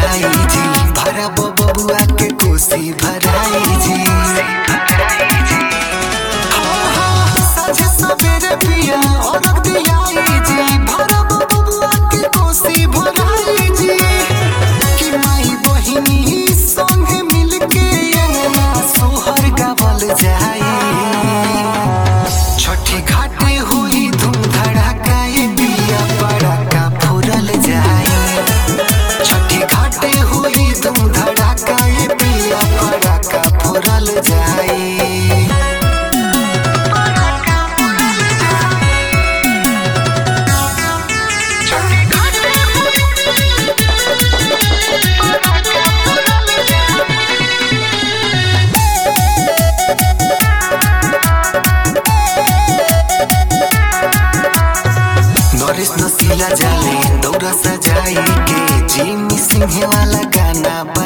जाई जी भरा बबुआ के कोसी भराई जी साझे सवेरे पिया औरत दियाई जी भरा बबुआ के कोसी भराई जी कि माई बहिनी संगे मिलके अंगना सोहर गावल जाई छठी घाटे हुई धूम धड़ाका ये बिया पड़ाका फुरल जाए छठी घाटे हुई धूम धड़ाका ये बिया पड़ाका फुरल जाए नरेश नसीला जाले दौरा सजाई के जिमी सिंह वाला गाना